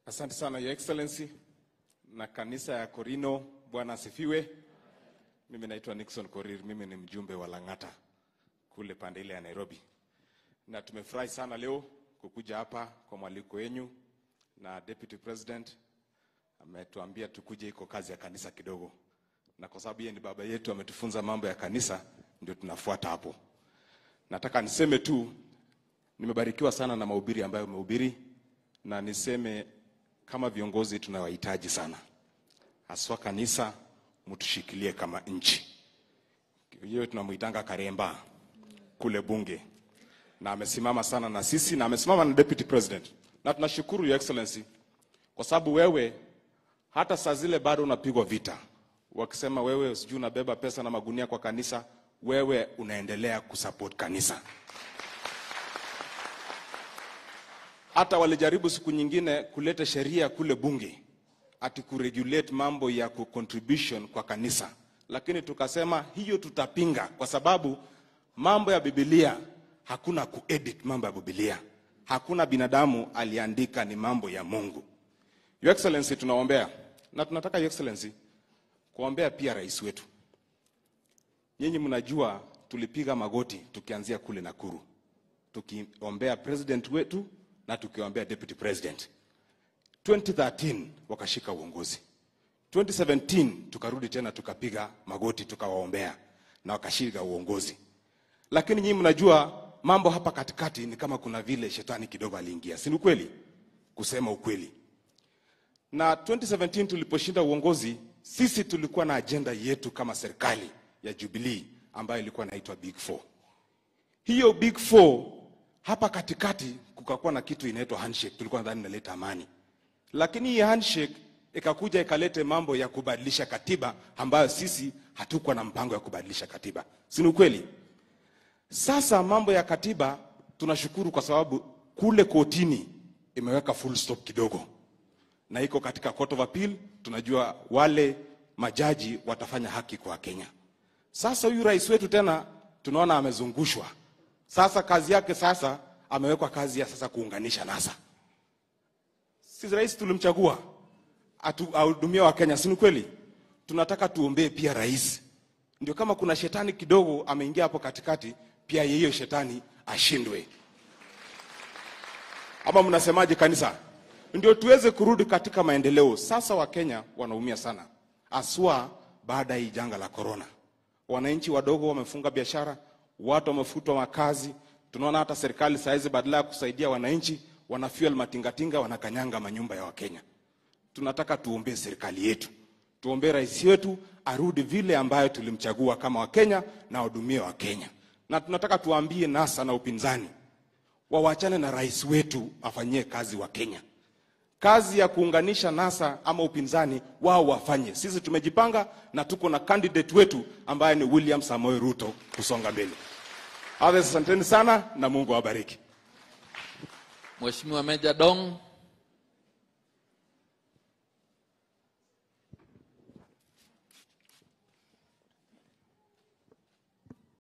Asante sana Your Excellency na kanisa ya Korino, Bwana asifiwe. Mimi naitwa Nixon Korir, mimi ni mjumbe wa Lang'ata kule pande ile ya Nairobi, na tumefurahi sana leo kukuja hapa kwa mwaliko wenyu, na Deputy President ametuambia tukuje iko kazi ya kanisa kidogo, na kwa sababu yeye ni baba yetu ametufunza mambo ya kanisa, ndio tunafuata hapo. Nataka niseme tu nimebarikiwa sana na mahubiri ambayo umehubiri, na niseme kama viongozi tunawahitaji sana, haswa kanisa, mtushikilie kama nchi. Hiyo tunamuitanga Karemba kule bunge, na amesimama sana na sisi na amesimama na deputy president, na tunashukuru your excellency kwa sababu wewe hata saa zile bado unapigwa vita, wakisema wewe sijui unabeba pesa na magunia kwa kanisa, wewe unaendelea kusupport kanisa. hata walijaribu siku nyingine kuleta sheria kule bunge ati kuregulate mambo ya kucontribution kwa kanisa, lakini tukasema hiyo tutapinga, kwa sababu mambo ya Biblia hakuna kuedit mambo ya Biblia, hakuna binadamu aliandika, ni mambo ya Mungu. Your Excellency, tunaombea na tunataka Your Excellency kuombea pia rais wetu. Nyinyi mnajua tulipiga magoti tukianzia kule Nakuru tukiombea president wetu na tukiombea deputy president. 2013 wakashika uongozi. 2017 tukarudi tena tukapiga magoti tukawaombea na wakashika uongozi. Lakini nyinyi mnajua mambo hapa katikati ni kama kuna vile shetani kidogo aliingia, si ni kweli? Kusema ukweli. Na 2017 tuliposhinda uongozi, sisi tulikuwa na ajenda yetu kama serikali ya Jubilee ambayo ilikuwa inaitwa Big Four. Hiyo Big Four hapa katikati kukakuwa na kitu inaitwa handshake, tulikuwa nadhani inaleta amani, lakini hii handshake ikakuja ikalete mambo ya kubadilisha katiba ambayo sisi hatukuwa na mpango ya kubadilisha katiba, si ni ukweli? Sasa mambo ya katiba tunashukuru kwa sababu kule kotini imeweka full stop kidogo, na iko katika court of appeal. Tunajua wale majaji watafanya haki kwa Kenya. Sasa huyu rais wetu tena tunaona amezungushwa sasa kazi yake sasa amewekwa kazi ya sasa kuunganisha NASA. Sisi rais tulimchagua ahudumia wa Kenya, si ni kweli? Tunataka tuombee pia rais, ndio kama kuna shetani kidogo ameingia hapo katikati, pia hiyo shetani ashindwe. Ama mnasemaje kanisa? Ndio tuweze kurudi katika maendeleo. Sasa Wakenya wanaumia sana, aswa baada ya hii janga la korona. Wananchi wadogo wamefunga biashara, watu wamefutwa makazi. Tunaona hata serikali saa hizi badala ya kusaidia wananchi wana fuel matingatinga, wanakanyanga manyumba ya Wakenya. Tunataka tuombee serikali yetu, tuombee rais wetu arudi vile ambayo tulimchagua kama Wakenya na wahudumie Wakenya, na tunataka tuambie NASA na upinzani wawachane na rais wetu afanyie kazi wa Kenya. Kazi ya kuunganisha NASA ama upinzani wao wafanye. Sisi tumejipanga na tuko na candidate wetu ambaye ni William Samoei Ruto kusonga mbele. Others, asanteni sana na Mungu awabariki. Mheshimiwa Meja Dong.